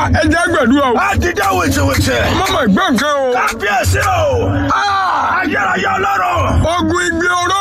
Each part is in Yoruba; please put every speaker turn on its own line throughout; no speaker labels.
ẹ jẹ́ gbẹ̀dúrà o.
a ti dá wìtìwìtì.
mọ́mọ́ ìgbẹ́ nǹkan o.
kábíyèsí o. ayérayé ọlọ́run.
ogun igbe oró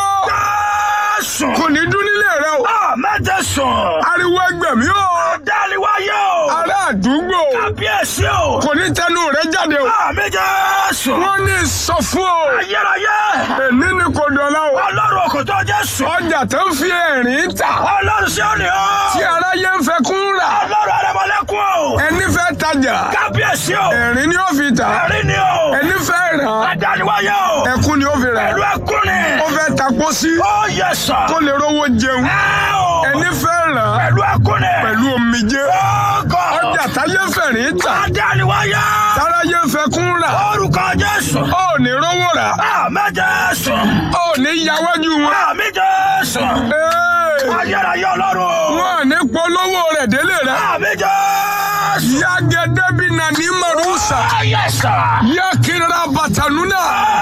jésù.
kò ní dún nílé rẹ o.
a mẹ́tẹ̀ sùn.
ariwo ẹgbẹ̀mí o.
dáliwáyé o.
ará àdúgbò
kábíyèsí o.
kò ní tẹnu rẹ jáde o.
àmì jésù.
wọ́n ní sọ fún o.
ayérayé.
èní ni kò dọ̀la o.
ọlọ́run òkòtò jésù.
ọjà tó ń fi ẹ̀rín tà.
ọlọ́run sí òní o.
tí aráyé ń fẹ́ kún rà.
ọlọ́run arẹmọlẹ́kùn o.
ẹni fẹ́ tajà.
kábíyèsí o.
ẹ̀rín ni ó fi tà.
ẹ̀rí ni o.
ẹni fẹ́ rà.
adániwáyé o.
ẹkún ni ó fi rà.
pẹ̀lú ẹkún ni.
ó fẹ́ ta pósí.
ó yẹ sọ.
kó lè rówó jẹun.
ẹ o.
ẹni fẹ́ rà.
pẹ̀lú ẹkún ni.
pẹ̀lú omijé.
ọgọ.
ọjà táyé ń fẹ̀rín tà.
adániwáyé.
táráyé ń fẹ́ kún rà.
orúkọ jésù.
ó ní rówó rà.
àmì jésù.
ó ní yáwájú wọn.
àmì jésù.
Ee,
ayérayé ọlọ́run.
wọn à ní polówó rẹ̀ délé rẹ̀.
àmì jésù.
yagede bi na ní marusa.
ayé sọ.
yakira batanuna.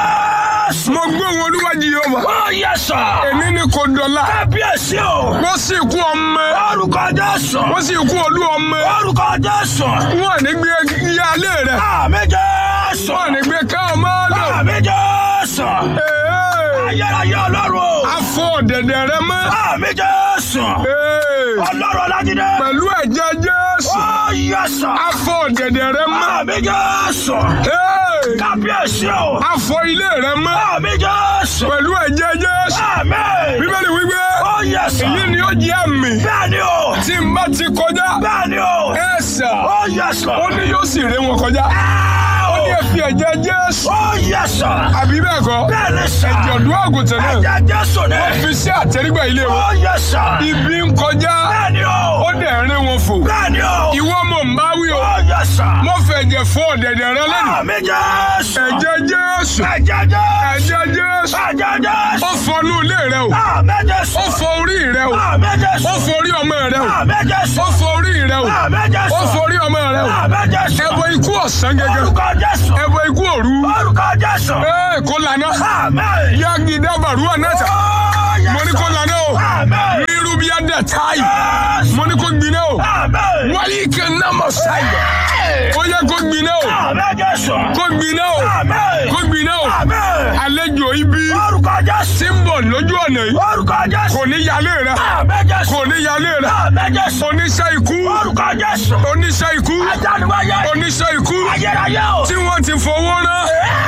jésù.
mo gbé wọn olúwàjì yóò wá.
ó yẹ sọ.
èmi ni kò dọ̀la.
kábíyèsí o.
wọ́n sì kú ọmọ.
orúkọ jésù.
wọ́n sì kú olú ọmọ.
orúkọ jésù.
wọn à ní gbé yálé rẹ̀.
àmì jésù.
wọn à ní gbé ká ọmọ lọ.
àmì jésù.
Ee,
ayérayé ọlọ́run.
afọ ọ̀dẹ̀dẹ̀ rẹ mọ́.
àmì jésù.
Ee,
ọlọ́run ọlájídé.
pẹ̀lú ẹ̀jẹ̀ Jésù.
ó yẹ sọ.
afọ ọ̀dẹ̀dẹ̀ rẹ mọ́.
àmì jésù.
Ee,
kábíyèsí o.
afọ ilé rẹ mọ́.
àmì jésù.
pẹ̀lú ẹ̀jẹ̀ Jésù.
àmì.
bíbélì wípé
ó yẹ sọ.
èyí ni ó jẹ́ àmì
bẹ́ẹ̀ ni o.
tí n bá ti kọjá.
bẹ́ẹ̀ ni o.
ẹ̀sà
ó yẹ sọ.
ó ní yóò sì ré wọn kọjá. ó ní ẹ fi ẹ̀jẹ̀ Jésù.
ó yẹ sọ.
àbí bẹ́ẹ̀ kọ́
bẹ́ẹ̀ ni sọ.
ẹ̀jẹ̀ ọ̀dọ́ àgùntàn náà
ẹ̀jẹ̀ jésù ni.
wọ́n fi sí àtẹrígbà ilé wọn.
ó yẹ sọ.
ibi ń kọjá
bẹ́ẹ̀ ni o.
ó dẹ̀ rín wọn fò.
bẹ́ẹ̀ ni o.
ìwọ mọ̀ ń bá wí o.
ó yẹ sọ.
mo fẹ́ ẹ̀jẹ̀ fún ọ̀dẹ̀dẹ̀ rẹ lẹ́nu.
àmì jésù.
ẹ̀jẹ̀ Jésù.
ẹ̀jẹ̀ jésù.
ẹ̀jẹ̀ Jésù.
ẹ̀jẹ̀ jésù.
ó fọnú ilé rẹ o.
àmì jésù.
ó fọ orí rẹ o.
àmì jésù.
ó fọ orí ọmọ rẹ o.
àmì jésù.
ó fọ orí rẹ o.
àmì jésù.
ó fọ orí ọmọ rẹ o.
àmì jésù.
ẹbọ ikú ọ̀sán gẹ́gẹ́.
orúkọ jésù.
ẹbọ ikú òru.
orúkọ jésù.
ee kó lànà.
àmì.
yagi dábàrú ànáta.
ó yẹ
mo ní kó lànà o.
àmì.
rírú bí adé táyì.
jésù.
mo ní kó gbiná o.
àmì.
wáyé kẹ námọ sáyà. ó yẹ kó gbiná o.
àmì jésù.
kó gbiná o.
àmì.
kó gbiná o.
àmì.
àlejò ibi
orúkọ jésù.
tí ń bọ̀ lójú ọ̀nà yìí.
orúkọ jésù.
kò ní yálé rẹ.
àmì jésù.
kò ní yálé rẹ.
àmì jésù.
oníṣẹ́ ikú.
orúkọ jésù.
oníṣẹ́ ikú.
ajániwáyé.
oníṣẹ́ ikú.
ayérayé o.
tí wọ́n ti fowó rán.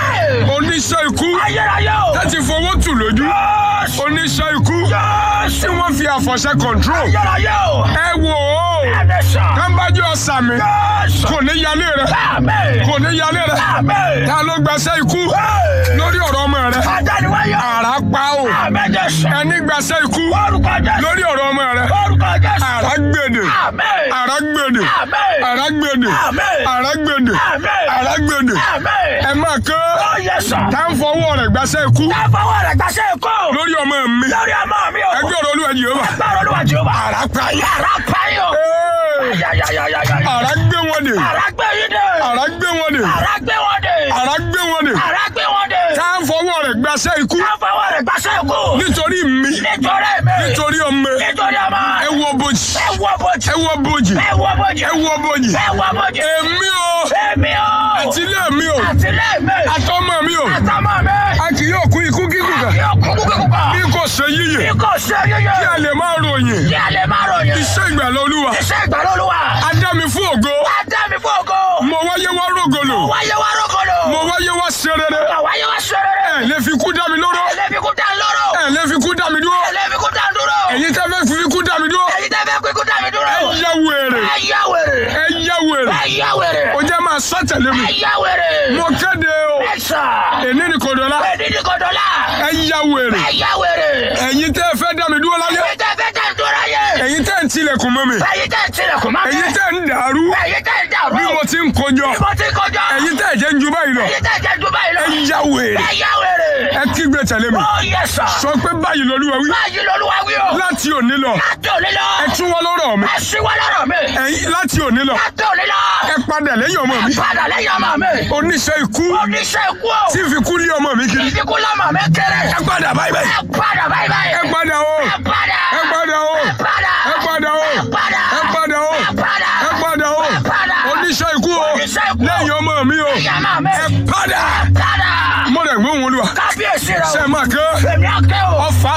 oníṣẹ́ ikú.
ayérayé o.
láti fowó tù lójú.
jésù.
oníṣẹ́ ikú. tí
jésù.
wọ́n fi àfọ̀ṣẹ control.
ayérayé o.
ẹ wò ó.
ẹ̀mí sàn.
kámbájú ọ̀sà mi.
jésù.
kò ní yálé rẹ.
àmì.
kò ní yálé rẹ.
àmì.
ta ló gbaṣẹ́ ikú lórí ọ̀rọ̀ ọmọ rẹ.
ajániwáyé.
àrá pa o.
àmì jésù.
ẹni gbaṣẹ́ ikú
orúkọ jésù.
lórí ọ̀rọ̀ ọmọ rẹ.
orúkọ jésù.
àrá gbèdè.
àmì.
àrá gbèdè.
àmì.
àrá gbèdè.
àmì.
àrá gbèdè.
àmì.
àrá gbèdè.
àmì.
ẹ máa kán.
ó yẹ sàn.
tá ń fọwọ́ rẹ̀ gbaṣẹ́ ikú
ẹ fọwọ́ rẹ̀ gbàṣẹ́ ikú.
lórí ọmọ mi.
lórí ọmọ mi o.
ẹgbẹ́ ọ̀rọ̀ olúwa yìí ó wà.
Agbára olúwa Jèhófà.
àrá pa yá.
Àrá pa yín o.
Ee,
Yáyáyáyáyá.
àrá gbé wọn dè.
Àrá gbé yín dé.
àrá gbé wọn dè.
Àrá gbé wọn dé.
àrá gbé wọn dè.
Àrá gbé wọn dé.
tá ń fọwọ́ rẹ̀ gbaṣẹ́ ikú
Ká fọwọ́ rẹ̀ gbàṣẹ́ ikú.
nítorí mi.
Nítorí mi.
nítorí ọmọ
Nítorí ọmọ.
ẹ wọ bojì.
Ẹ wọ bojì.
ẹ wọ bojì.
Ẹ wọ bojì.
ẹ wọ bojì.
Ẹ wọ bojì.
èmi o
Èmi o.
àtìlé mi o
Àtìlẹ́ mi.
àtọmọ mi o
Àtọmọ mi.
a kì yóò kú ikú kíkù kan
Yóò kú kúkú kúkú.
bí kò ṣe yíyẹ
Bí kò ṣe yíyẹ.
kí a lè máa ròyìn
Kí a lè máa ròyìn.
iṣẹ́ ìgbàlá olúwa
Iṣẹ́ ìgbàlódúwà.
a dá mi fún ògo
Adá mi fún ògo.
mo wáyé wá rògolo
Wáyé wá rókòlò.
mo wáyé wá ṣe rere
Wáyé wá ṣe rere.
ẹ lè fi kú dá mi lóró
Ẹlẹ́fi kú dá lóró.
ẹ lè fi kú dá mi dúró
Ẹlẹ́fi kú dá dúró.
ẹ̀yin tẹ́ fẹ́ fi kú dá mi dúró
Ẹyin tẹ́ fẹ́ kú ikú dá mi dúró.
ẹ yá wèrè
Ẹ yá wèrè.
ẹ yá wèrè
Ẹ yá wèrè.
o jẹ́ máa sọ tẹ̀lé mi
Ẹ yá wèrè.
mo kéde o
Ẹ sà.
èní ni kò dọ́là
Ẹni ní kò dọ́là.
ẹ yá wèrè
Ẹ yá wèrè.
ẹ̀yin tẹ́ fẹ́ dá mi dúró láyé
Ẹyin tẹ́ fẹ́ dá mi dúró yẹ.
ẹ̀yin tẹ́ ń tilẹ̀kùn mọ́ mi
Ẹyin tẹ́ tilẹ̀kùn máa
ẹ̀yin tẹ́ ń dàrú
Ẹyin tẹ́ dàrú.
bí mo ti ń kojọ
Bí mo ti kọjá.
ẹ̀yin tẹ́ jẹ́ ń ju báyìí lọ
Ẹyin tẹ́ jẹ́ ju báyìí lọ.
ẹ yá wèrè
Ẹ yá wèrè.
ẹ kígbe tẹ̀lé mi
Ó yẹ sà.
sọ pé báyìí lolúwa wí
Báyìí lolúwa wí o.
láti òní lọ
Láti òní lọ.
ẹ tún wọ́n lọ́rọ̀ mi
Ẹ ṣíwọ́ lọ́rọ̀ mi.
ẹ̀yin láti òní lọ
Láti òní lọ.
ẹ padà lẹ́yìn ọmọ mi
Padà lẹ́yìn ọmọ mi.
oníṣẹ́ ikú
Oníṣẹ́ ikú o.
tí fi kú lé ọmọ mi kiri
Ìfikún lọ́mọ mi kéré.
ẹ padà báyìí báyìí
Ẹ padà báyìí báyìí.
ẹ padà o
Ẹ padà.
ẹ padà o
Ẹ padà.
ẹ padà o
Ẹ padà.
ẹ padà o
Ẹ padà.
ẹ padà o
Ẹ padà.
oníṣẹ́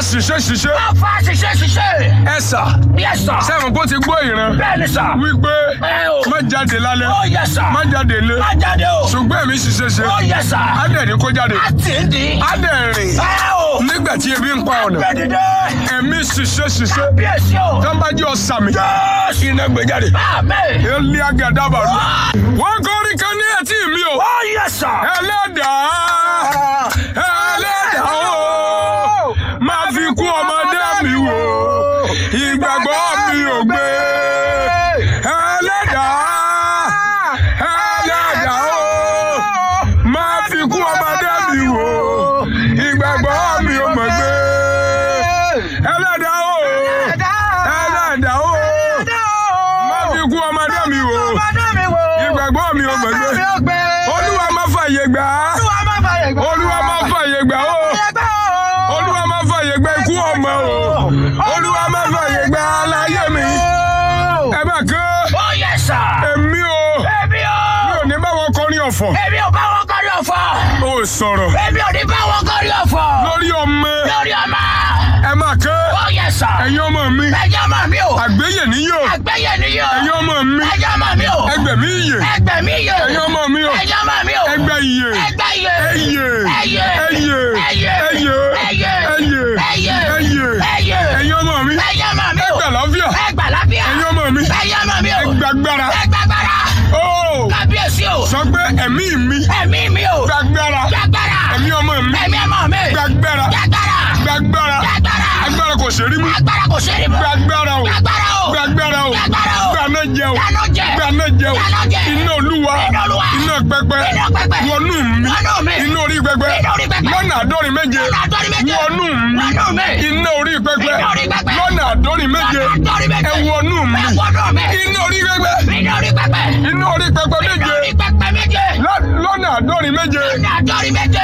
ṣiṣẹ́ ṣiṣẹ́
Afa ṣiṣẹ́ ṣiṣẹ́.
ẹ sà
Yes sir.
sẹ́wọ̀n kó ti gbọ́ ìran
Bẹ́ẹ̀ni sà.
wípé
Ẹ o.
má jáde lálẹ́
Ó yẹ sà.
má jáde lé
Má jáde o.
ṣùgbọ́n èmi ṣiṣẹ́ ṣe
Ó yẹ sà.
adẹ̀rí kó jáde
A ti ń di.
adẹ̀rìn
Ẹ o.
nígbà tí ebi ń pa ọ̀nà
Gbẹ̀dìdẹ.
èmi ṣiṣẹ́ ṣiṣẹ́
Bíyèsí o.
tọ́nbájú ọ̀sàmì
Jésù.
iná gbé jáde
Àmín.
ilé agàdàbà rú wọ́n kọrin kan ní etí mi o
Ó yẹ sà.
ẹlẹ́dàá ẹlẹ́dàá o máa fi kú ọmọdé mi wò ìgbàgbọ́ mi ò gbé ẹlẹ́dàá ẹlẹ́dàá o máa fi kú ọmọdé mi wò ìgbàgbọ́ mi ò mọ̀ gbé ẹlẹ́dàá o ẹlẹ́dàá o máa fi kú ọmọdé mi wò ìgbàgbọ́ mi ò mọ̀ gbé olúwa má fàyè gbà á olúwa má fàyè gbà ó olúwa má fàyè gbà ikú ọmọ o olúwa má fàyè gbà láyé mi ẹ bá kán
Ó yẹ sà.
èmi o
Èmi o.
mi ò ní báwọn kọrin ọ̀fọ̀
Èmi ò bá wọn kọrí ọ̀fọ̀.
ó sọ̀rọ̀
Èmi ò ní bá wọn kọrí ọ̀fọ̀.
lórí ọmọ
Lórí ọmọ.
ẹ má kán
Ó yẹ sà.
ẹ̀yin ọmọ mi
Ẹjọ́ mọ̀ mí o.
àgbéyè níyò
Àgbẹ̀yẹ nìyí o.
ẹ̀yin ọmọ mi
Ẹjọ́ mọ̀ mí o.
ẹgbẹ̀mí iyè
Ẹgbẹ̀ mi yẹ.
ẹ̀yin ọmọ mi o
Ẹjọ́ mọ̀ mí o.
ẹgbẹ́ iyè
Ẹgbẹ́ yẹ.
ẹyè
Ẹyẹ.
ẹyè
Ẹyẹ.
ẹyè
Ẹyẹ.
ẹyè
Ẹyẹ.
ẹyè
Ẹyẹ.
ẹ̀yin ọmọ mi
Ẹjọ́ mọ̀ mí o.
ẹgbẹ́ àlàáfíà
Ẹgbà lábíà.
ẹ̀yin ọmọ mi
Ẹjọ́ mọ̀ mí o.
ẹgbàgbára
Ẹgbàgbára.
ó
Kábíyèsí o.
sọ pé ẹ̀mí mi
Ẹ̀mí mi o.
gbàgbára
Gbàgbára.
ẹ̀mí ọmọ mi
Ẹ̀mí ọmọ mi.
gbàgbára
Gbàgbára.
gbàgbára
Gbàgbára.
agbára kò ṣe rí mú
Agbára kò ṣe é rí mọ́.
gbàgbára o
Gbàgbára o.
gbàgbára o
Gbàgbára o.
gbaná jẹ o
Dáná jẹ.
gbaná jẹ o
Dáná jẹ.
iná olúwa
Iná Olúwa.
iná pẹpẹ
Iná pẹpẹ.
wọnú mi
Wọnú mi.
iná orí pẹpẹ
Iná orí pẹpẹ.
lọ́nà àádọ́rin méje
Lọ́nà àádọ́rin méje.
wọnú mi
Wọnú mi.
iná orí pẹpẹ
Iná orí pẹpẹ.
lọ́nà àádọ́rin méje
Lọ́nà àádọ́rin méje.
ẹ wọnú mi
Ẹ wọnú mi.
iná orí pẹpẹ
Iná orí pẹpẹ.
iná orí pẹpẹ
Iná
méje
orí pẹpẹ méje.
lọ́- lọ́nà àádọ́rin méje
Lọ́nà àádọ́rin méje.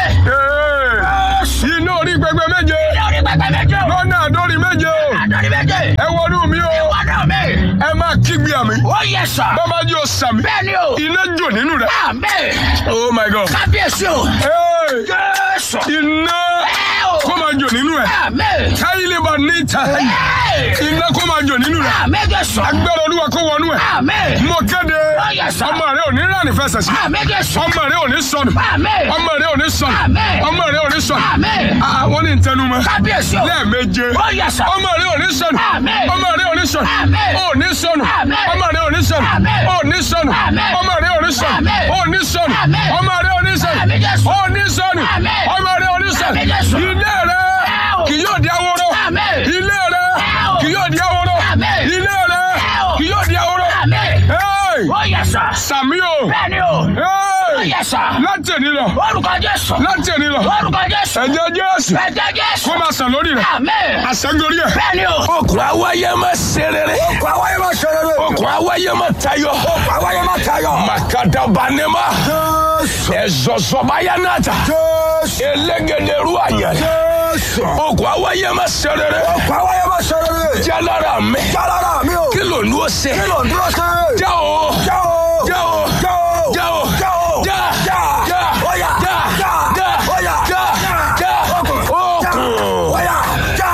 Ee, iná orí pẹpẹ méje
Iná orí pẹpẹ méje.
lọ́nà àádọ́rin méje o
Àádọ́rin méje.
ẹ wọnú mi o
Wọnú mi.
ẹ máa kígbe àmì
Ó yẹ sà.
bàbá yóò sàmì
Bẹ́ẹ̀ni o.
iná jò nínú rẹ
Àmín.
oh my god
Kábíyèsí o.
Hey,
Jésù.
iná
Ẹ o.
kó máa jò nínú rẹ
Àmín.
káyílẹ̀ bá ní ìta
Ẹ.
iná kó máa jò nínú rẹ
Àmín Jésù.
agbára olúwa kó wọnú ẹ
Àmín.
mo kéde
Ó yẹ sà.
ọmọ rẹ ò ní ránì fẹsẹ̀ sí
Àmín Jésù.
ọmọ rẹ ò ní sọnù
Àmín.
ọmọ rẹ ò ní sọnù
Àmín.
ọmọ rẹ ò ní sọnù
Àmín.
Ah, wọ́n ní ntẹnumọ́
Kábíyèsí o.
lẹ́ẹ̀meje
Ó yẹ sà.
ọmọ rẹ ò ní sọnù
Àmín.
ọmọ rẹ ò ní sọnù
Àmín.
ò ní sọnù
Àmín.
ọmọ rẹ ò ní sọnù
Àmín.
ò ní sọnù
Àmín.
ọmọ rẹ ò ní sọnù
Àmín.
ò ní sọnù
Àmín.
ọmọ rẹ ò ní sọnù
Àmín Jésù.
ò ní sọnù
Àmín.
ọmọ rẹ ò ní sọnù
Àmín Jésù.
ilé rẹ
Ẹ o.
kì yóò di ahoro
Àmín.
ilé rẹ
Ẹ o.
kì yóò di ahoro
Àmín.
ilé rẹ
Ẹ o.
kì yóò di ahoro
Àmín.
Hey!
Ó yẹ sà.
sàmí o
Bẹ́ẹ̀ni o. Ó
Hey!
yẹ sà.
láti èní lọ
Orúkọ Jésù.
láti èní lọ
Orúkọ Jésù.
ẹ̀jẹ̀ Jésù
Ẹ̀jẹ̀ Jésù.
kó máa sàn lórí rẹ
Àmín.
àṣẹgorí ẹ.
Bẹ́ẹ̀ni o.
okùn awáyé má ṣe rere.
Okùn awáyé máa ṣe rere.
okùn awáyé má tayọ.
Okùn awáyé máa tayọ.
makadabanema.
Jésù.
ẹzọzọbaya nata.
Jésù.
elégédéru àyàn.
Jésù.
okùn awáyé má ṣe rere.
Okùn awáyé máa ṣe rere.
jalara mi.
Jálára mi o.
kí ló ń lọ ṣe.
Kí ló ń dúró sí?
já o.
Já o.
já o.
Já o.
já o.
Já o.
já.
Já.
já.
Óyá.
já.
Já.
já.
Óyá.
já.
Já.
já.
Okùn.
okùn.
Óyá. Já.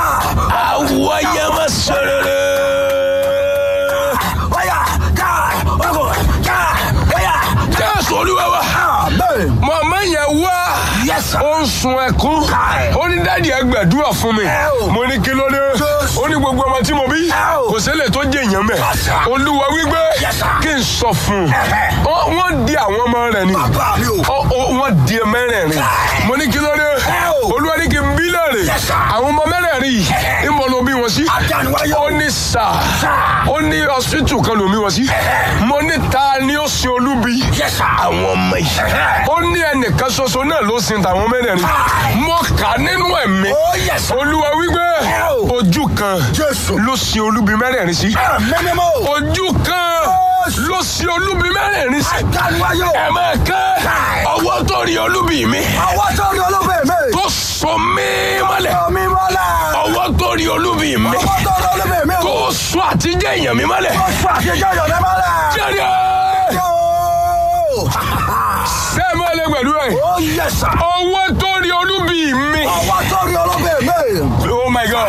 awáyé má ṣe rere.
Óyá. Já. Okùn. Já. Óyá.
jésù olúwa wa.
Amen.
mọ̀mọ́ yẹn wá.
Yes, sir.
ó ń sun ẹkún.
Káì.
ó ní dáàdi ẹ gbàdúrà fún mi.
Ẹ o.
mo ní kí ló dé.
Jésù.
ó ní gbogbo ọmọ tí mo bí.
Ẹ o.
kò ṣẹlẹ̀ tó jẹ́ èèyàn mẹ́.
Yes, sir.
olúwa wípé
Yes, sir.
kí n sọ fún un.
Ẹ̀hẹ̀.
Ó- wọ́n di àwọn ọmọ rẹ̀ ni.
Bàbá mi o.
Ó- ó- wọ́n di mẹ́rẹ̀ẹ̀rin.
Káì.
mo ní kí ló dé.
Ẹ o.
olúwa ní kí n bí léèrè.
Yes, sir.
àwọn ọmọ mẹ́rẹ̀ẹ̀rin yìí
Ẹ̀hẹ̀.
ń bọ̀ ló bí wọn sí.
Àdániwáyé o.
ó ní sà.
Sà.
ó ní hospital kan ló bí wọn sí.
Ẹ̀hẹ̀.
mo ní ta ni ó sin olúbi.
Yes, sir.
àwọn ọmọ yìí.
Ẹ̀hẹ̀.
ó ní ẹnìkan ṣoṣo náà ló sin tàwọn mẹ́rẹ̀ẹ̀rin.
Káì.
mo kà á nínú ẹ̀mí.
Oh, yes, sir.
olúwa wípé
Ẹ o.
ojú kan
Jésù.
ló sin olúbi mẹ́rẹ̀ẹ̀rin sí.
Amen mímọ́.
ojú kan
Yes.
ló sin olúbi mẹ́rẹ̀ẹ̀rin sí.
Àdániwáyé o.
ẹ máa kẹ́
Káì.
ọwọ́ tó rí olúbi mi
Àwọn tó rí olóbè mi.
tó sọ mí mọ́lẹ̀
Omi mọ́lẹ̀.
ọwọ́ tó rí olúbi mi
Àwọn tó rí olóbè mi o.
tó sọ àtijọ́ èèyàn mi mọ́lẹ̀.
Ó fún àṣejọ́ ìyọ̀dẹ́ mọ́lẹ̀.
jẹ́rìí
Yóò.
ṣé ẹ máa lè pẹ̀lú ẹ̀
Ó yẹ sà.
ọwọ́ tó rí olúbi mi
Àwọn tó rí olóbè mi.
oh my god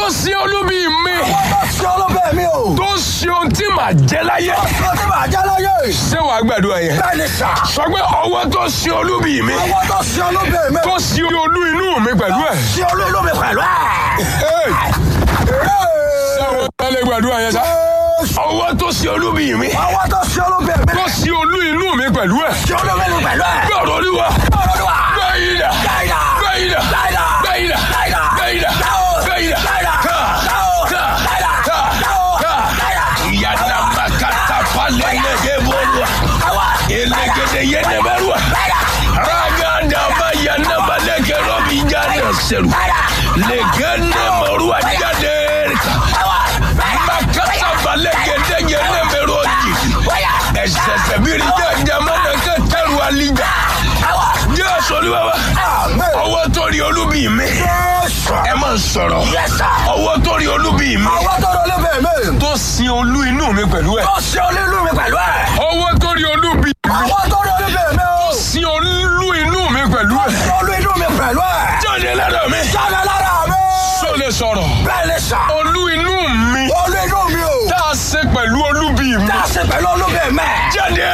tó sin olúbi mi
Àwọn tó ṣe olúbẹ̀ mi o.
tó sin ohun tí màá jẹ láyé
Àwọn tí màá jẹ́ láyé.
ṣé wàá gbàdúrà yẹn
Bẹ́ẹ̀ ni sà.
sọ pé ọwọ́ tó sin olúbi mi
Àwọn tó ṣe olúbẹ̀ mi o.
tó sin olú inú mi pẹ̀lú ẹ̀
Ṣé olú mi pẹ̀lú ẹ̀?
ṣé àwọn ọ̀tá lè gbàdúrà yẹn sá ọwọ́ tó sin olúbi mi
Àwọn tó ṣe olúbẹ̀ mi.
tó sin olú inú mi pẹ̀lú ẹ̀
Ṣé olú mi pẹ̀lú ẹ̀?
gbọ́dọ̀ olúwa
Olúwa.
gbẹ̀yìnà
Gbẹ̀yìnà.
gbẹ̀yìnà
Gbẹ̀yìnà.
gbẹ̀yìnà
Gbẹ̀yìnà.
gbẹ̀yìnà
Dáwọ̀.
gbẹ̀yìnà
Gbẹ̀yìnà.
ká
Dáwọ̀.
ká
Gbẹ̀yìnà.
ká
Dáwọ̀.
ká
Gbẹ̀yìnà.
ìyànà makata falẹ̀lẹ̀gẹ̀ bọ́lùwà
Àwa.
elegede yẹnẹmẹrùwà ragada bayana malẹ̀gẹ̀ rọ̀bì jáde sẹ̀rù lẹ̀gẹ̀dẹ̀ mọ̀rùwà jáde
Àwa.
makata falẹ̀gẹ̀dẹ̀ yẹnẹmẹrù ọ̀jì ẹsẹsẹ bíi jẹjẹ mọdẹkẹ tẹrù alija
Àwa.
jẹ sọlúwa wa
Àmín.
ọwọ́ tó rí olúbi mi
Jésù.
ẹ máa ń sọ̀rọ̀
Yes, sir.
ọwọ́ tó rí olúbi mi
Àwọn tó rọ olúbẹ̀ mi.
tó sin olú inú mi pẹ̀lú ẹ̀
Tó ṣe olú mi pẹ̀lú ẹ̀.
ọwọ́ tó rí olúbi mi
Àwọn tó rọ olúbẹ̀ mi o.
sin olú inú mi pẹ̀lú ẹ̀
Ṣé olú inú mi pẹ̀lú ẹ̀?
jáde lọ́dọ̀ mi
Jáde lára mi.
tó lè sọ̀rọ̀
Bẹ́ẹ̀ ni sà.
olú inú mi
Olú inú mi o.
tá a ṣe pẹ̀lú olúbi mi
Tá a ṣe pẹ̀lú olúbẹ̀ mi.
jáde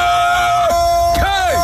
Hey!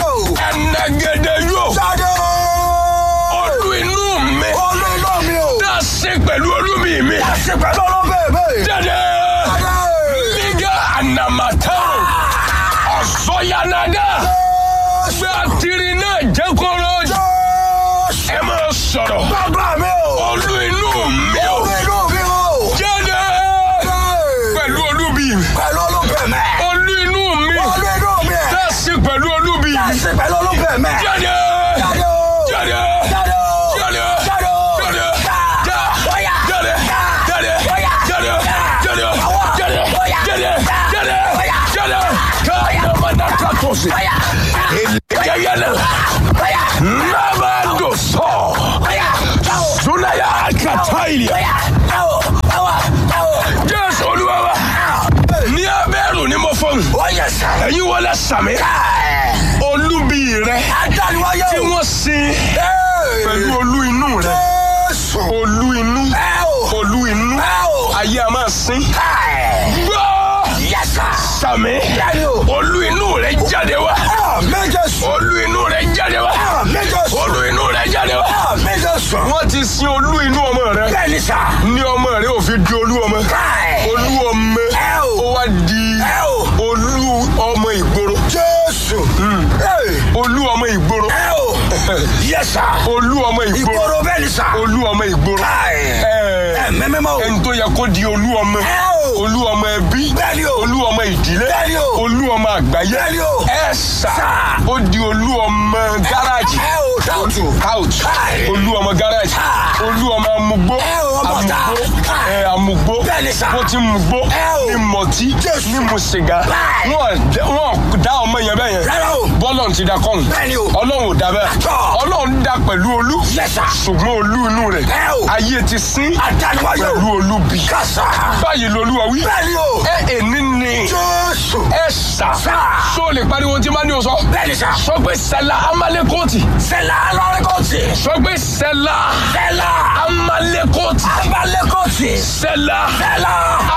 ẹnẹgẹdẹ yóò
Jáde o.
olú inú mi
Olú inú mi o.
tá a ṣe pẹ̀lú olúbi mi
Tá a ṣe pẹ̀lú olúbẹ̀ mi.
jáde
Jáde.
liga anamataru ọ̀sọ́yanada
Jésù.
gbé àtìrí náà jẹ́ kóró
Jésù.
ẹ máa sọ̀rọ̀
Bàbá mi o.
olú inú mi ò
Olú inú mi o.
jáde pẹ̀lú olúbi mi
Pẹ̀lú olúbẹ̀ mi.
olú inú mi
Olú inú mi.
tá a ṣe pẹ̀lú olúbi
Tá a
mi
ṣe pẹ̀lú olúbẹ̀ mi.
jáde
Jáde o.
jáde
Jáde o.
jáde
Jáde o.
jáde
Já.
já
Bóyá.
jáde
Já.
jáde
Bóyá.
jáde
Já.
jáde
Àwọ̀.
jáde
Bóyá.
jáde
Já.
jáde
Bóyá.
jáde káyọ̀mọ́dá kàtọ́sí
Bóyá.
eléyàyàlẹ̀
Bóyá.
nàbàdò sọ
Bóyá. Jáwó.
sunaya kàtàìlì
Bóyá. Jáwó. Jáwó. Jáwó.
jésù olúwa wa ní abẹ́rù ni mo fọ́n
Ó yẹ sà.
ẹ̀yin wọlé sàmì olúbi rẹ
Adániwáyé
tí
o.
wọ́n sin
Ee.
pẹ̀lú olú inú rẹ
Jésù.
olú inú
Ẹ o.
olú inú
Ẹ o.
ayé a máa sin
Ẹ.
gbọ́
Yẹ sà.
sàmì
Bẹ́ẹ̀ni o.
olú inú rẹ jáde wá
Àmín Jésù.
olú inú rẹ jáde wá
Àmín Jésù.
olú inú rẹ jáde wá.
Àmín Jésù.
wọ́n ti sin olú inú ọmọ rẹ
Bẹ́ẹ̀ni sà.
ní ọmọ rẹ ò fi di olú ọmọ
Ẹ.
olú ọmọ
Ẹ o.
ó wá di
Ẹ o.
olú ọmọ ìgboro
Jésù. Ee.
olú ọmọ ìgboro
Ẹ o. Yẹ sà.
olú ọmọ ìgboro
Ìgboro bẹ́ẹ̀ni sà.
olú ọmọ ìgboro
Ẹ.
Ẹ,
Mẹ́mẹ́mọ́ o.
ẹni tó yẹ kó di olú ọmọ
Ẹ o.
olú ọmọ ẹbí
Bẹ́ẹ̀ni o.
olú ọmọ ìdílé
Bẹ́ẹ̀ni o.
olú ọmọ àgbáyé
Bẹ́ẹ̀ni o.
ẹ sà
Sà.
ó di olú ọmọ gáràjì
Ẹ o. Táwùtù.
couch
Káì.
olú ọmọ gáràjì
Ah.
olú ọmọ amúgbó
Ẹ o, ọmọ ta.
amúgbó
Káì.
ẹ amúgbó
Bẹ́ẹ̀ni sà.
bó ti mugbó
Ẹ o.
ní mọtí
Jésù.
ní mu sìgá
Káì.
wọn dẹ- wọn dá ọmọ yẹn bẹ́ẹ̀ yẹn
Rárá o.
bọ́lọ̀ ti da kọ́hún
Bẹ́ẹ̀ni o.
ọlọ́run ò da bẹ́ẹ̀
Àtọ̀.
ọlọ́run da pẹ̀lú olú
Yes, sir.
ṣùgbọ́n olú inú rẹ̀
Ẹ o.
ayé ti sín
Adániwáyé o.
pẹ̀lú olúbi
Kásá.
báyìí lolúwa wí
Bẹ́ẹ̀ni o.
ẹ èní ni
Jésù.
ẹ sà
Sà.
sọ lè pariwo tí má ní o sọ
Bẹ́ẹ̀ni sà.
sọ pé sẹlá amalekoti
Sẹ́lá alárẹ́kọ̀tì.
sọ pé sẹlá
Sẹ́lá
amalekoti
abalẹ́kọ̀tì.
sẹlá
Sẹ́lá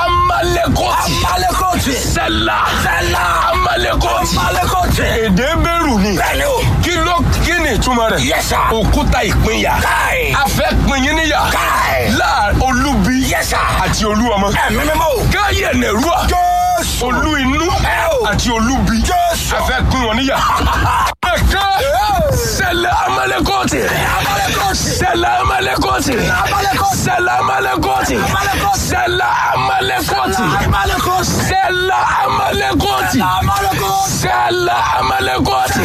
amalekoti
abalẹ́kọ̀tì.
sẹlá
Sẹ́lá
amalekoti
abalẹ́kọ̀tì.
èdè bẹ̀rù ni
Bẹ́ẹ̀ni o.
kí ló kí ni ìtumọ̀ rẹ̀
Yes, sir.
òkúta ìpínyà
Káì.
a fẹ́ pín yín níyà
Káì.
láà olúbi
Yes, sir.
àti olú ọmọ
Ẹ̀mí mímọ́ o.
káyẹ̀ nẹ̀rúà
Jésù.
olú inú
Ẹ o.
àti olúbi
Jésù.
a fẹ́ pín wọn níyà. ẹ̀ka sẹlẹ̀ amalekọ́tì
Abalẹ́kọ̀tì.
sẹlẹ̀ amalekọ́tì
Amalekọ́tì.
sẹlẹ̀ amalekọ́tì
Amalekọ́tì.
sẹlẹ̀ amalekọ́tì
Abalẹ́kọ̀tì.
sẹlẹ̀ amalekọ́tì
Abalẹ́kọ̀tì.
sẹlẹ̀ amalekọ́tì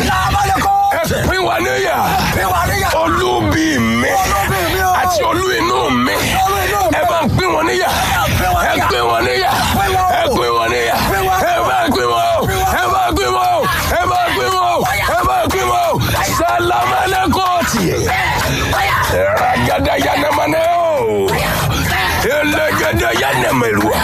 ẹ
Abalẹ́kọ̀tì.
pín wọn níyà
Ìwà níyà.
olúbi mi
Olúbi mi o.
àti olú inú mi
Olú inú mi.
ẹ bá ń pín wọn níyà
pín wọn
ẹ
níyà.
pín wọn níyà
Pín wọn o.
ẹ pín wọn níyà
Pín wọn o.
ẹ bá ń pín wọn o ẹ bá ń pín wọn o ẹ bá ń pín wọn o ẹ bá ń pín wọn o salamalekoti ragada yanamane o elegede yanamerua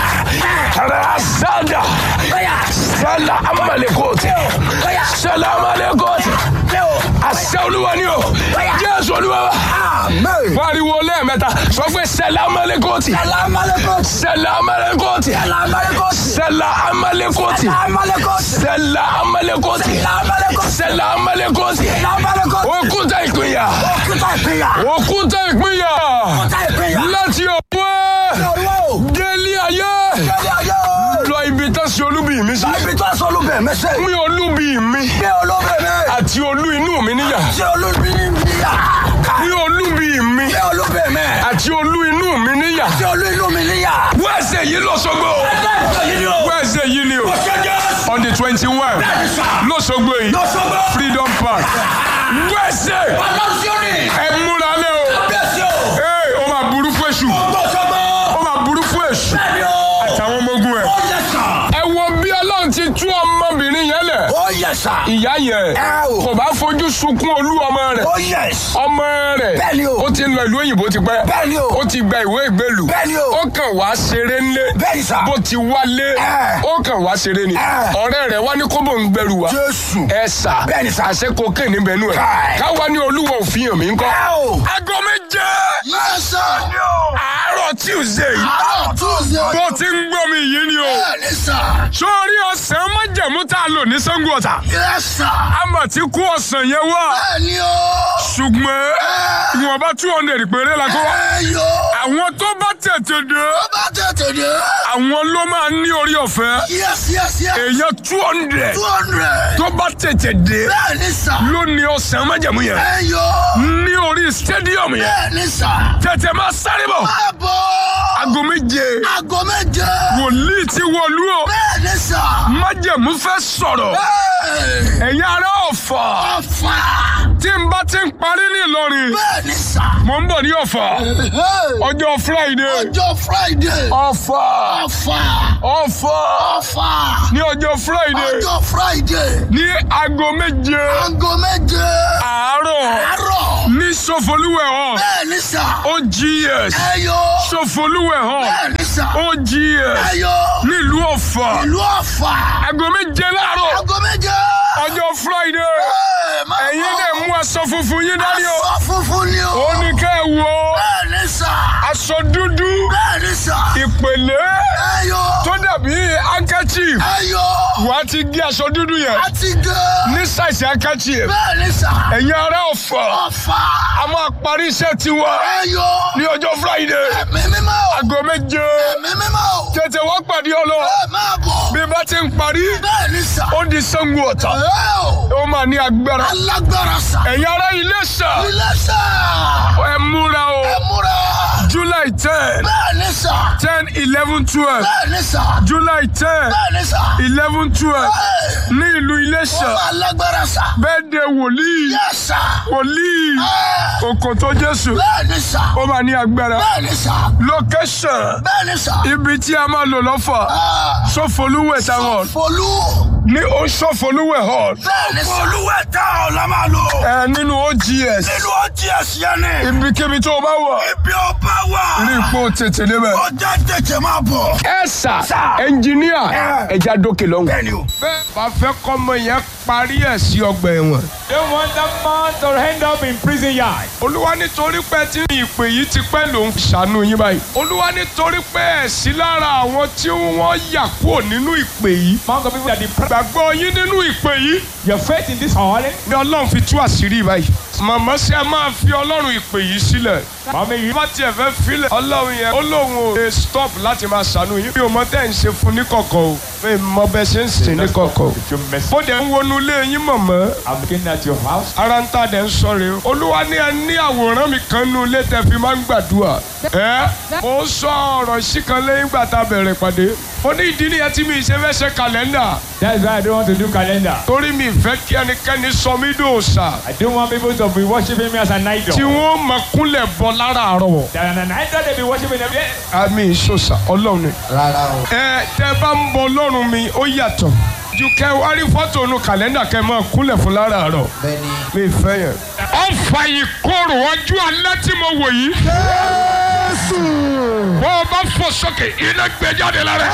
rasada sala amalekoti salamalekoti àṣẹ olúwa ni o jésù jésù olúwa wa.
Amen.
pariwo lẹ́ẹ̀mẹ́ta sọ pé sẹ́lá amalekoti
Ẹ̀la amalekoti.
sẹ́lá amalekoti
Ẹ̀la amalekoti.
sẹ́lá amalekoti
Ẹ̀la amalekoti.
sẹ́lá amalekoti
Ẹ̀la amalekoti.
sẹ́lá amalekoti
Ẹ̀la amalekoti.
òkúta ìpínyà
Òkúta ìpínyà.
òkúta ìpínyà
Òkúta ìpínyà.
láti ọ̀pọ̀
Olúwo.
délé ayé
Kẹ́lí ayé o.
lọ ibi tó ṣe olúbi mi sí
Ibi tó aṣọ olúbẹ̀ mẹ́sẹ̀.
mi olúbi mi
Gbé olúbẹ̀ mi.
àti olú inú mi níyà
Ṣé olúbi níyà?
mi olúbi mi
Gbé olúbẹ̀ mi.
àti olú inú mi níyà
Ṣé olú inú mi níyà?
wẹ́ẹ̀sẹ̀ yìí lọ́sọ̀gbọ̀
Ẹ̀jẹ̀ yìí ni o.
wẹ́ẹ̀sẹ̀ yìí ni o
Ṣẹ́jẹ́.
on the twenty one lọ́sọ̀gbọ̀ yìí
Lọ́sọ̀gbọ̀.
freedom park wẹ́ẹ̀sẹ̀
Ọlọ́síọ́nì.
ẹ múra lé o
Bẹ́sí o.
ee ó máa burú fún èṣù
Lọ́sọ̀gbọ̀.
ó máa burú fún èṣù
Bẹ́ẹ̀ni o.
àtàwọn ọmọ ogun ẹ̀
Ó yẹ sà.
ẹ wo bí ọlọ́run ti tú ọmọbìnrin yẹn lẹ̀
Ó yẹ sà.
ìyá yẹn
Ẹ o.
kò bá fojú sunkún olú ọmọ rẹ̀
Ó yẹ sà.
ọmọ rẹ̀
Bẹ́ẹ̀ni o.
ó ti ń lọ ìlú òyìnbó ti pẹ́
Bẹ́ẹ̀ni o.
ó ti gba ìwé ìgbélù
Bẹ́ẹ̀ni o.
ó kàn wá ṣeré ńlé
Bẹ́ẹ̀ni sà.
bó ti wálé
Ẹ.
ó kàn wá ṣeré ni
Ẹ.
ọ̀rẹ́ rẹ̀ wá ní kóbò ń gbẹrù wá
Jésù.
ẹ sà
Bẹ́ẹ̀ni sà.
àṣẹ kokéè níbẹ̀ nù ẹ̀
Káì.
káwa ní olúwa òfin hàn mí ńkọ́
Ẹ o.
aago méje
Yẹ sà.
àárọ̀ tuesday
Àárọ̀ Tuesday.
bó ti ń gbọ́ mi yìí ni o
Bẹ́ẹ̀ni sà.
sórí ọ̀sán májẹ̀mú tá a lò ní Ṣàngó Ọ̀tà
Yẹ sà.
àmọ̀ tí kú ọ̀sán yẹn wá
Bẹ́ẹ̀ni o.
ṣùgbọ́n ìwọ̀nba two hundred péré la kó wá
Ẹ yo.
àwọn tó bá tètè dé
Ó bá tètè dé.
àwọn ló máa ní orí ọ̀fẹ́
Yes, yes, yes.
èèyàn two hundred
Two hundred.
tó bá tètè dé
Bẹ́ẹ̀ni sà.
ló ní ọ̀sán májẹ̀mú yẹn
Ẹ yo.
ní orí stadium yẹn
Bẹ́ẹ̀ni sà.
tètè máa sáré bọ̀
Àbọ̀.
aago méje
Aago méje.
wòlíì ti wọlú o
Bẹ́ẹ̀ni sà.
májẹ̀mú fẹ́ sọ̀rọ̀
Ẹ.
ẹ̀yin ará Ọ̀fà
Ọ̀fà.
tí n bá ti ń parí ní Ìlọrin
Bẹ́ẹ̀ni sà.
mò ń bọ̀ ní Ọ̀fà
Ẹ.
ọjọ́ Friday
Ọjọ́ Friday.
Ọ̀fà
Ọ̀fà.
Ọ̀fà
Ọ̀fà.
ní ọjọ́ Friday
Ọjọ́ Friday.
ní aago méje
Aago méje.
àárọ̀
Àárọ̀.
ní Sọfọlúwẹ̀ hall
Bẹ́ẹ̀ni sà.
OGS
Ẹ yo.
Sọfọlúwẹ̀ hall
Bẹ́ẹ̀ni sà.
OGS
Ẹ yo.
nílùú Ọ̀fà
Ìlú Ọ̀fà.
aago méje láàárọ̀
Aago méje.
ọjọ́ Friday
Ẹ, máa
ẹ̀yin
bọ̀.
lè mú aṣọ funfun yín dání o
Aṣọ funfun ni o.
ó ní kẹ́ ẹ wọ
Bẹ́ẹ̀ni sà.
aṣọ dúdú
Bẹ́ẹ̀ni sà.
ìpèlè
Ẹ yo.
tó dàbí handkerchief
Ẹ yo.
wà á ti gé aṣọ dúdú yẹn
A ti dé.
ní ṣàìsì handkerchief
Bẹ́ẹ̀ni sà.
ẹ̀yin ará Ọ̀fà
Ọ̀fà.
a máa parí iṣẹ́ tiwa
Ẹ yo.
ní ọjọ́ Friday
Ẹ̀mí mímọ́.
aago méje
Ẹ̀mí mímọ́.
tètè wá pàdé ọlọ
Ẹ máa bọ̀.
bí bá ti ń parí
Bẹ́ẹ̀ni sà.
ó di Ṣàngó Ọ̀tà
Ẹ o.
ó máa ní agbára
Alágbára sà.
ẹ̀yin ará Iléṣà
Ilé sà.
ẹ múra o
Ẹ múra.
July ten
Bẹ́ẹ̀ni sà.
ten eleven twelve
Bẹ́ẹ̀ni sà.
July ten
Bẹ́ẹ̀ni sà.
eleven twelve
Ẹ.
ní ìlú Iléṣà
Ó máa lágbára sà.
bẹ́ẹ̀ de wòlíì
Yes sà.
wòlíì
Ẹ.
Òkòtó Jésù
Bẹ́ẹ̀ni sà.
ó máa ní agbára
Bẹ́ẹ̀ni sà.
location
Bẹ́ẹ̀ni sà.
ibi tí a máa lò lọ́fà
Ah.
Sọfọlúwẹ̀ town hall
Folú.
ní ó Sọfọlúwẹ̀ hall
Bẹ́ẹ̀ni sà. Folúwẹ̀ tá ọ̀ la máa lò.
ẹ nínú OGS
Nínú ọtí ẹ̀sìn ẹni.
ibikíbi tó o bá wà
Ibi ọba wà.
rí ipò tètè débẹ̀.
Ọjà tètè máa bọ̀.
ẹ sà
Sà.
ẹnjìníà
Ẹ.
ẹja dókè lọ́hùn.
Bẹ́ẹ̀ni o.
bẹ́ẹ̀ bá fẹ́ kọ́mọ yẹn parí ẹ̀ sí ọgbà ẹ̀wọ̀n.
Don't want that man to end up in prison yard.
olúwa nítorí pé tí ìpè yìí ti pẹ́ ló ń ṣàánú yín báyìí. olúwa nítorí pé ẹ̀ sí lára àwọn tí wọ́n yà kúrò nínú ìpè yìí.
Among the people that depressed
gbàgbọ́ yín nínú ìpè yìí
your faith in this calling.
ni ọlọ́run fi tú àṣírí báyìí. màmá ṣe é máa fi ọlọ́run ìpè yìí sílẹ̀.
Mommy, you
bá tiẹ̀ fẹ́ filẹ̀ ọlọ́run yẹn ó lóun ò lè stop láti máa ṣàánú yín. mi ò mọ tẹ́ ń ṣe fún ní kọ̀kọ̀ o mi ò mọ bẹ́ẹ̀ ṣe ń sìn ní kọ̀kọ̀ o.
you mess.
bó dẹ̀ ń wọnú ilé yín mọ̀mọ́
I'm looking at your house.
ara ń tà dẹ̀ ń sọ̀rọ̀ o. olúwa ní ẹ ní àwòrán mi kan nú ilé tẹ́ fi máa ń gbàdúrà. ẹ mo ń sọ ọ̀rọ̀ sí kan lẹ́yìn ìgbà tá a bẹ̀rẹ̀ pàdé. mo ní ìdí nìyẹn tí mi ṣe fẹ́ ṣe kàlẹ́ndà
That's why I don't want to do calendar.
torí mi fẹ́ kí ẹnikẹ́ni sọ mí dòòṣà
I don't want people to be worshiping me as an idol.
tí wọ́n mọ kúnlẹ̀ bọ láràárọ̀.
That an idol they be worshiping every day.
àmì ìṣòṣà ọlọ́run ni.
Rárá o.
ẹ tẹ bá ń bọ ọlọ́run mi ó yàtọ̀ ju kẹ wá rí fọ́tò nu kàlẹ́ndà kẹ máa kúnlẹ̀ fún láràárọ̀
Bẹ́ẹ̀ni.
mi fẹ́ yẹn. ó fa ìkorò ọjọ́ alẹ́ tí mo wò yìí.
Jésù.
bó o bá fò sókè iná gbé jáde lára.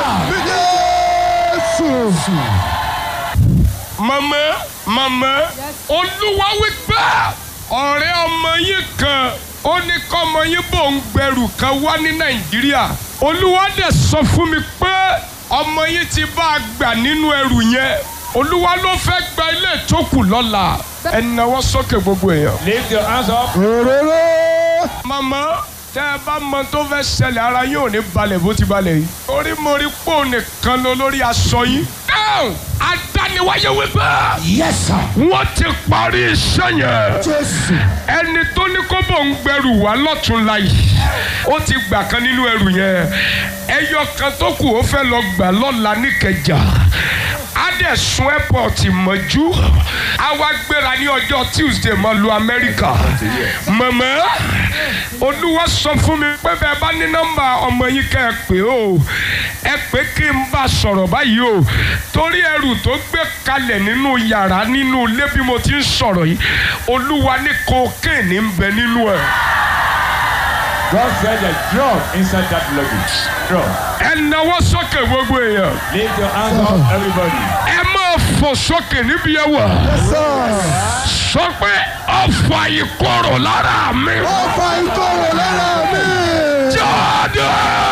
Jésù.
màmá màmá olúwa wí pé ọ̀rẹ́ ọmọ yín kan ó ní kọ́mọ yín bò ń gbẹrù kan wá ní nàìjíríà olúwa dẹ̀ sọ fún mi pé ọmọ yín ti bá a gbà nínú ẹrù yẹn olúwa ló fẹ́ gba ilé ìtókù lọ́la ẹ nawọ́ sókè gbogbo èèyàn.
Lift your hands up.
òróró.
màmá tẹ ẹ bá mọ tó fẹ́ ṣẹlẹ̀ ara yín ò ní balẹ̀ bó ti balẹ̀ yìí. orí mo rí pò nìkan lọ lórí aṣọ yín. dáhùn adániwáyé wípé
yes sir.
wọ́n ti parí iṣẹ́ yẹn.
jésù.
ẹni tó ní kó bò ń gbẹrù wá lọ́tún láyì ó ti gbà kan nínú ẹrù yẹn ẹyọ kan tó kù ó fẹ́ lọ gbà lọ́la níkẹjà á dẹ̀ sun airport mọ́jú á wá gbéra ní ọjọ́ tuesday máa lu amẹ́ríkà mọ̀mọ́ olúwa sọ fún mi pé bẹ́ẹ̀ bá ní nọ́mbà ọmọ yín kẹ́ ẹ pé o ẹ pé kí n bá sọ̀rọ̀ báyìí o torí ẹrù tó gbé kalẹ̀ nínú yàrá nínú ilé bí mo ti ń sọ̀rọ̀ yìí olúwa ní kokéènì ń bẹ nínú ẹ̀.
God said a drug inside that luggage. Drug.
ẹ nawọ́ sókè gbogbo èèyàn
Lift your hands up, everybody.
ẹ máa fò sókè níbi ẹ wà
yes sir.
sọ pé ọ̀fà ìkorò lára mi
ó fa ìkorò lára mi.
jáde.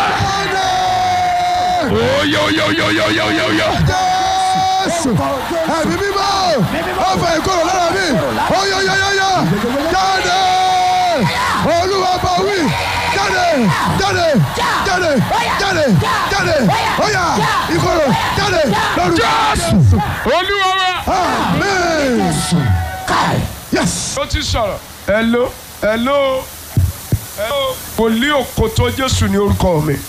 jáde.
oyoyoyoyoyoyoyo.
jésù. ẹ̀mí mímọ́. ó fa ìkorò lára mi. oyoyoyoyo. jáde. olúwa bá wí. jáde. jáde. jáde. jáde. jáde. óyá ìkorò jáde. lórúkọ
jésù olúwa wa.
amen. yes.
ó ti sọ̀rọ̀. hello hello hello. wòlíì òkòtó jésù ní orúkọ mi.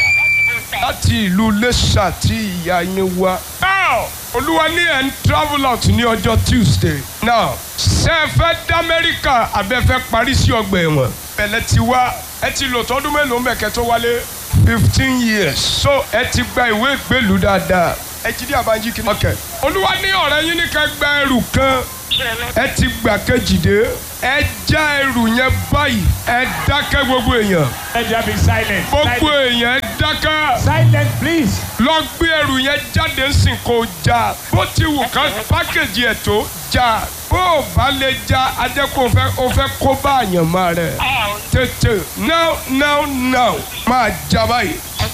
láti ìlú Iléṣà tí ìyá yín wá. now olúwa ní ẹ̀ ń travel out ní ọjọ́ tuesday. now ṣé ẹ fẹ́ dá amẹ́ríkà àbẹ́ fẹ́ parí sí ọgbà ẹ̀wọ̀n. bẹ̀lẹ̀ ti wá ẹ ti lò tọdún mélòó mẹ́kẹ́ tó wálé. fifteen years so ẹ ti gba ìwé ìgbélú dáadáa. ẹ jí dí àbájí kìíní. ok olúwa ní ọ̀rẹ́ yín ní ká gba ẹrù kan ẹ ti gbà kejì dé ẹ já ẹrù yẹn báyìí ẹ dákẹ́ gbogbo èèyàn
Let there be silence.
gbogbo
Silence,
èèyàn ẹ dákẹ́
silence please.
lọ gbé ẹrù yẹn jáde ńsìn kó já bó ti wù ká pákéjì ẹ̀ tó já bó o bá lè já ajẹ́ kó o fẹ́ o fẹ́ kó bá àyànmọ́ rẹ̀ tètè now now now máa já báyìí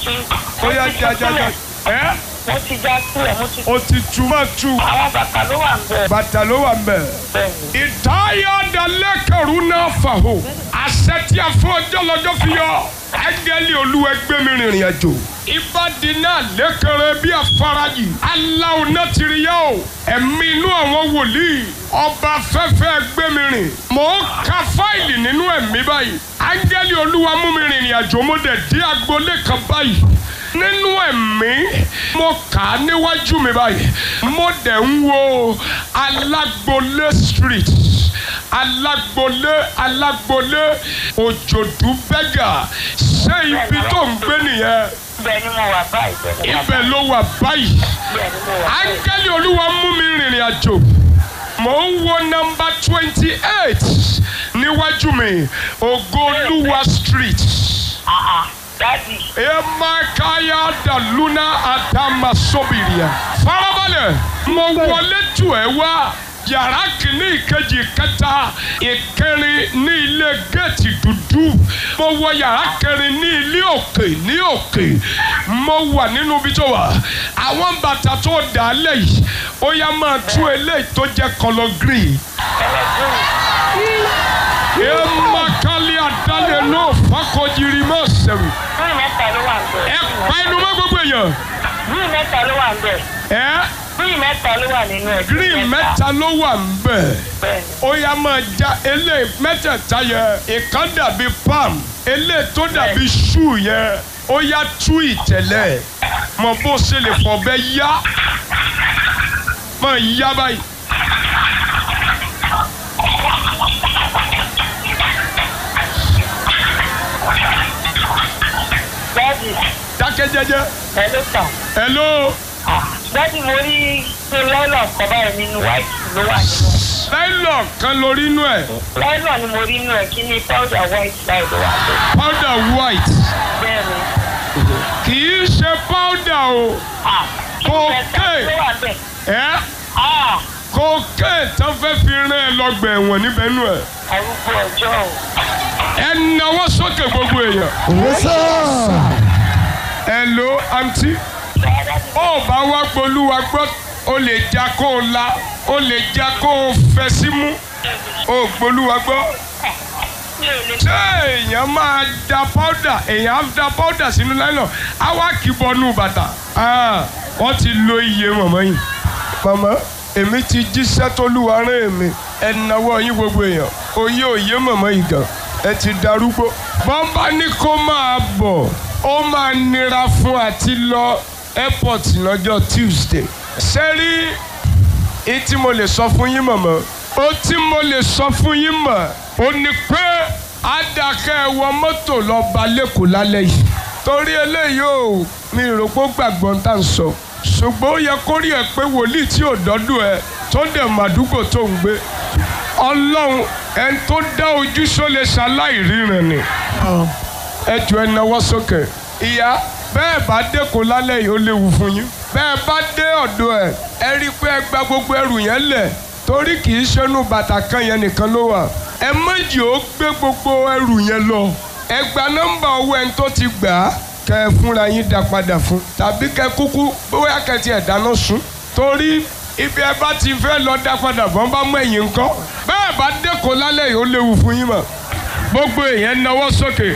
ó yá já já já ẹ
mo ti já sílẹ̀ mo ti
o ti tu má tu
àwọn bàtà ló wà ń bẹ̀
bàtà ló wà ń bẹ̀.
bẹ́ẹ̀ ni.
ìtayà dalẹ́kẹ̀rú náà fàhó àṣẹ tí a fún ọjọ́ lọ́jọ́ fi yọ ángẹ́lì olúwa gbé mi rìnrìn àjò ìbàdí náà lẹ́kẹ̀rẹ́ bí afárajì aláwo náà ti rí yá o ẹ̀mí inú àwọn wòlíì ọba fẹ́fẹ́ gbé mi rìn mò ń ka fáìlì nínú ẹ̀mí báyìí ángẹ́lì olúwa mú mi rìnrìn àjò mo dẹ̀ dé agboolé kan báyìí nínú ẹ̀mí mo kà á níwájú mi báyìí mo dẹ̀ ń wo alágbolé street alágbolé alágbolé òjòdú bẹ́gà ṣé ibi tó ń gbé nìyẹn
ibẹ̀ ni mo wà báyìí bẹ́ẹ̀ ni mo wà
ibẹ̀ ló wà báyìí
bẹ́ẹ̀ ni mo wà báyìí.
áńgẹ́lì olúwa mú mi rìnrìn àjò mò ń wo nọ́mbà twenty eight níwájú mi ògolúwa street.
Ah, ah, dádì
emakaya daluna adama sobiria. farabalẹ̀ mo wọlé tù ẹ́ wá yàrá kìíní ìkejì kẹta ìkẹrin ní ilé géètì dúdú mo wọ yàrá kẹrin ní ilé òkè ní òkè mo wà nínú ibi tó wà àwọn bàtà tó dà á lẹ̀ yìí ó yá máa tú eléyìí tó jẹ́ kọlọ green emakali adalẹ náà fakọjiri máa sẹ̀rù
green mẹ́ta ló wà ń bẹ̀.
ẹ pa inú mọ́ gbogbo èèyàn
green mẹ́ta ló wà ń bẹ̀.
ẹ
green mẹ́ta ló wà nínú ẹ̀.
green mẹ́ta ló wà ń bẹ̀
bẹ́ẹ̀ ni.
ó yá máa já eléyìí mẹ́tẹ̀ẹ̀ta yẹn ìkan dàbí palm eléyìí tó dàbí shoe yẹn ó yá tú ìtẹ̀lẹ̀ mọ bó ṣe lè fọ̀bẹ yá máa yá báyìí.
dádì
dákẹ́ jẹ́jẹ́
ẹ ló tàn.
hello
dádì mo rí pé lọ́nà kan báyìí nínú white ló wà nínú ẹ̀.
nylon kan lórí inú ẹ̀
lọ́nà ni mo rí nínú ẹ̀ kí ni powder white báyìí ló wà ń bẹ̀.
powder white
bẹ́ẹ̀ ni.
kì í ṣe powder o
Ah, green mẹ́ta
Okay.
ló wà ń bẹ̀.
ẹ
Ah,
kókè tán fẹ́ fi rán ẹ lọ́gbà ẹ̀wọ̀n níbẹ̀ nù ẹ̀
arúgbó ọjọ́ o.
ẹ náwó sókè gbogbo èèyàn
Yes, sir.
ẹ lo àǹtí ó bá wá gbolúwa gbọ́ ó lè já kó o la ó lè já kó o fẹ́ sí mú ó gbolúwa gbọ́
mi ò lè
ṣé èèyàn máa da powder èèyàn á da powder sínú nylon á wá kì í bọnú bàtà Ah, wọ́n ti lo iye mọ̀mọ́ yìí. mọ̀mọ́ èmi ti jíṣẹ́ tólúwa rán èmi ẹ náwó yín gbogbo èèyàn oyè òye mọ̀mọ́ yìí gan ẹ ti darúgbó. bọ́ńbà ní kó máa bọ̀ ó máa nira fún àti lọ airport lọ́jọ́ Tuesday. sẹ́rí èyí tí mo lè sọ fún yín mọ̀mọ́ ó tí mo lè sọ fún yín mọ̀ ó ní pé àdàkẹ́ ẹ wọ mọ́tò lọ ba lẹ́kọ̀ọ́ lálẹ́ yìí torí eléyìí ò mi rò pé ó gbàgbọ́ ń tà ń sọ ṣùgbọ́n ó yẹ kó rí ẹ pé wòlíì tí ò dọ́dún ẹ tó dẹ̀ màdúgbò tó ń gbé ọlọ́run ẹni tó dá ojú sólè ṣaláì ríran ni ẹ jọ ẹ náwó sókè ìyá bẹ́ẹ̀ bá dẹ́kun lálẹ́ yìí ó léwu fún yín bẹ́ẹ̀ bá dé ọ̀dọ̀ ẹ̀ ẹ rí i pé ẹ gba gbogbo ẹrù yẹn lẹ̀ torí kì í ṣẹ́nu bàtà kan yẹn nìkan ló wà ẹ méjì ó gbé gbogbo ẹrù yẹn lọ ẹ gba nọ́mbà owó ẹni tó ti gbà á kẹ ẹ fúnra yín dá padà fún tàbí kẹ kúkú bóyá kẹ tiẹ̀ dáná sun torí ibi ẹ bá ti fẹ́ lọ dá padà bọ́n bá mú ẹ̀yìn ńkọ́ bẹ́ẹ̀ bá dẹ́kun lálẹ́ yìí ó léwu fún yín mọ̀ gbogbo èèyàn náwó sókè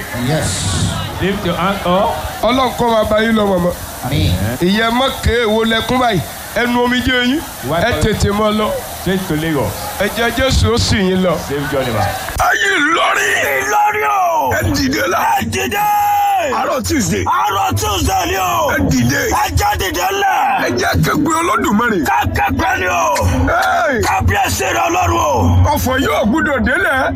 Lift your hand up.
ọlọ́run kọ́ máa bá yín lọ mọ̀mọ́ ìyẹn mọ̀kẹ́ èwo lẹ́kún báyìí ẹnu omijé yín ẹ tètè mọ́ lọ
Straight to Lagos.
ẹ̀jẹ̀ jésù ó sì yín lọ.
Save journey back.
ayé lórí.
lórí o.
ẹ dìde la.
ẹ dìde.
àárọ̀ tuesday.
àárọ̀ tuesday ni o.
ẹ dìde.
ẹ jẹ́ dìde lẹ̀.
ẹ jẹ́ kẹgbẹ́ olódùmarè.
kákẹ́gbẹ́ ni o.
Hey!
kábíyèsí rẹ ọlọ́run o.
ọ̀fọ̀ yóò gbúdọ̀ délẹ̀.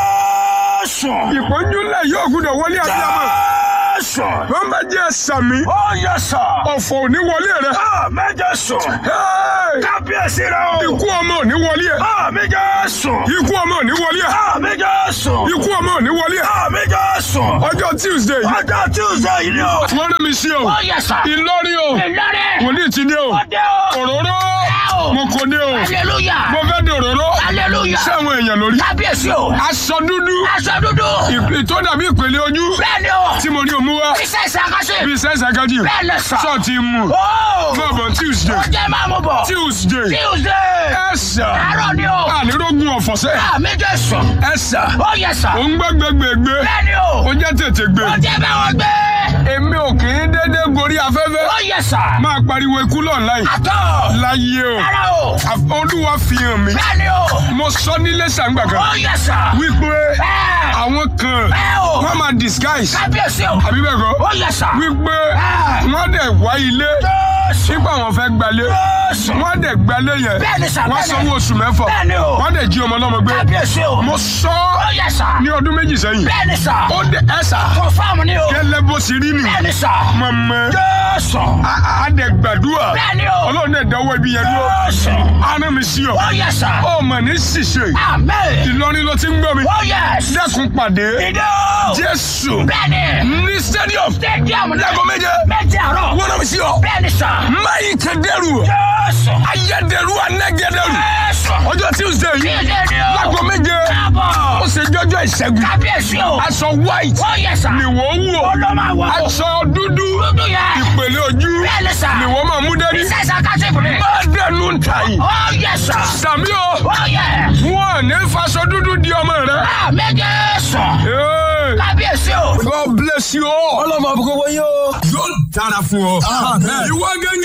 jésù.
ìpọ́njú ńlá yóò gbúdọ̀ wọlé abiyamọ.
jésù.
wọ́n bá jẹ́ sàmì.
ó yẹ sà.
ọ̀fọ̀ ò ní wọlé rẹ.
àmì jésù.
Hey!
kábíyèsí rẹ o.
ikú ọmọ ò ní wọlé ẹ.
àmì jésù.
ikú ọmọ ò ní wọlé ẹ.
àmì jésù.
ikú ọmọ ò ní wọlé ẹ.
àmì jésù.
ọjọ́ tuesday yìí.
ọjọ́ tuesday yìí ni o.
wọ́n rí mi sí o.
ó yẹ sà.
ìlọrin o.
ìlọrin.
wòlíì ti ní o.
ọdẹ o.
òróró.
o.
mo kò ní o.
hallelujah.
mo fẹ́ di òróró.
hallelujah.
sáwọn èèyàn lórí.
kábíyèsí o.
aṣọ dúdú.
aṣọ dúdú.
ìpè tó dàbí ìpele ojú.
bẹ́ẹ̀ni o.
tí mo ní o mú wá.
iṣẹ́ ìṣàkóso.
bí sẹ́sẹ̀ kájí.
bẹ́ẹ̀ni sà.
sọ ti mú.
ó.
náà bọ̀ tuesday.
ó jẹ́ máa mú bọ̀.
tuesday.
tuesday.
ẹ̀sà.
àárọ̀ ni o.
ànírógún ọ̀fọ̀sẹ́.
àmì jésù.
ẹ̀sà.
ó yẹ sà.
ò ń gbẹ́gbẹ́gbẹ́gbé.
bẹ́ẹ̀ni o.
ó jẹ́ tètè gbé.
ó jẹ́ báwọn gbé.
èmi ò kì í dédé gorí afẹ́fẹ́.
ó yẹ sà.
máa pariwo ikú lọ́ọ̀láì.
àtọ̀.
láyé o.
rárá o.
Àf- olúwa fi hàn mí.
bẹ́ẹ̀ni o.
mo sọ nílé sàǹgbà
ó
kan.
yẹ sà.
wípé
bẹ́ẹ̀.
àwọn kan
bẹ́ẹ̀ o.
wọ́n máa disguise.
kábíyèsí o.
àbí bẹ́ẹ̀ kọ́.
ó yẹ sà.
wípé
Bẹ́ẹ̀.
wọ́n dẹ̀ wá ilé.
jésù.
nígbà wọn fẹ́ gbalé.
jésù.
wọ́n dẹ̀ gbalé yẹn.
Bẹ́ẹ̀ni sà,
wọ́n
bẹ́ẹ̀ni.
sanwó oṣù mẹ́fà.
Bẹ́ẹ̀ni o.
wọ́n dẹ̀ jí ọmọ ọlọ́mọ gbé.
kábíyèsí o.
mo sọ
ó yẹ sà.
ní ọdún méjì sẹ́yìn.
bẹ́ẹ̀ni sà.
ó dẹ̀ ẹ̀ sà.
confam ni o.
gẹ́lẹ́ bó ṣe rí nì.
bẹ́ẹ̀ni sà.
mọ̀mọ́.
jésù.
a dẹ̀ gbàdúrà.
bẹ́ẹ̀ni o.
ọlọ́run dẹ̀ dánwó ibi yẹn dúró.
jésù.
arán mi sí ọ.
ó yẹ sà.
ó mọ̀ ní ṣìṣe.
àmín.
Ìlọrin ló ti ń gbọ́ mi.
ó yẹ.
dẹ́kun pàdé.
ìdí o.
Jésù.
bẹ́ẹ̀ni.
ní stadium.
stadium ni.
Láago méje.
méje àárọ̀.
wọ́n náà mi sí ọ.
bẹ́ẹ̀ni sà.
mayi kẹdẹrù.
jésù.
ayédèrú anẹgẹdẹrù.
jésù.
ọjọ́ Tuesday yìí.
ìdí ni o.
láago méje.
káàbọ̀.
ó ṣe jọjọ ìṣẹ́gun.
kábíyèsí o.
aṣọ white.
ó yẹ sà.
ni wọ́n wọ̀.
ó ló máa wọ̀.
aṣọ dúdú.
dúdú yẹ.
ìpèlè ojú.
bẹ́ẹ̀ni sà.
ni wọ́n máa mú dání.
iṣẹ́ ìṣàkóso ìbùdó.
má dẹnu ń ta yìí.
ó yẹ sà.
sàmí o.
ó yẹ.
wọn ò ní faṣọ dúdú di ọmọ rẹ.
àmín jésù.
Hey.
kábíyèsí o.
God bless you all.
ọlọ́mọ àbúkọ́ wọ́n yóò.
yóò dára fún ọ. ìwọ gẹ́gẹ́.